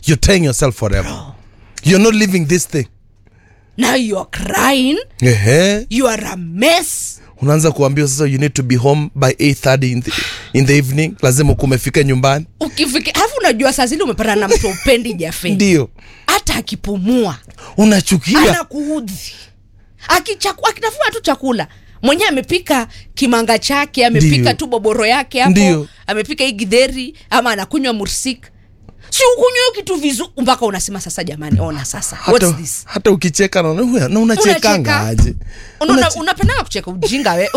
you're tying yourself forever you're not living this thing now you are crying Ehe. you are a mess unaanza kuambiwa sasa you need to be home by 830 in the, in the evening lazima ukuwa umefika nyumbani ukifika alafu unajua saa zile umepata na mtu upendi jafe ndio hata akipumua unachukia anakuudhi Akichaku- akitafuna tu chakula mwenyewe amepika kimanga chake amepika Ndio. tu boboro yake hapo Ndio. amepika hii gidheri ama anakunywa mursik si ukunywa hiyo kitu vizuri mpaka unasema sasa jamani ona sasa hata, what's this hata ukicheka naona "Huyu, na unachekanga Unacheka. aje Una- Unache- unapendanga kucheka ujinga we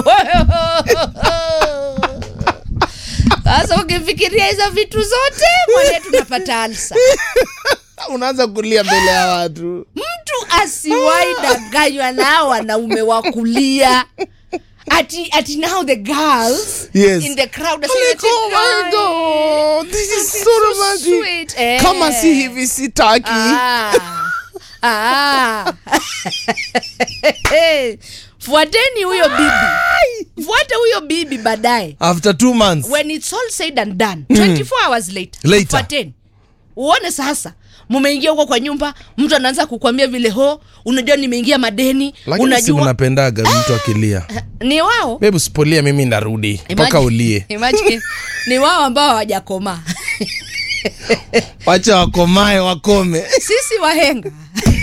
sasa ukifikiria hizo vitu zote mwane tunapata alsa unaanza kulia mbele ya watu mtu asiwai danganywa nao wanaume wa kulia ati, ati now the girls Yes. in the crowd are I'm saying like, oh my God, this is It's so so romantic. sweet. Eh. kama si hivi sitaki Ah. Ah. fuateni huyo bibi fuate huyo bibi baadaye after two months when it's all said and done 24 hours later, Later. fuateni uone sasa mumeingia huko kwa nyumba mtu anaanza kukwambia vile ho unajua nimeingia madeni lakini si unajua unapendaga mtu akilia ni wao bebu sipolia mimi narudi mpaka Imagine- ulie imagine, ni wao ambao hawajakomaa wacha wakomae wakome sisi wahenga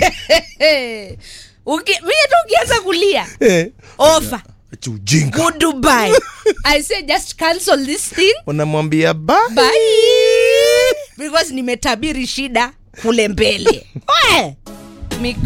Uki, mie tu ukianza kulia Eh, ofa acha ujinga goodbye i say just cancel this thing unamwambia bye bye because nimetabiri shida kule mbele We, miko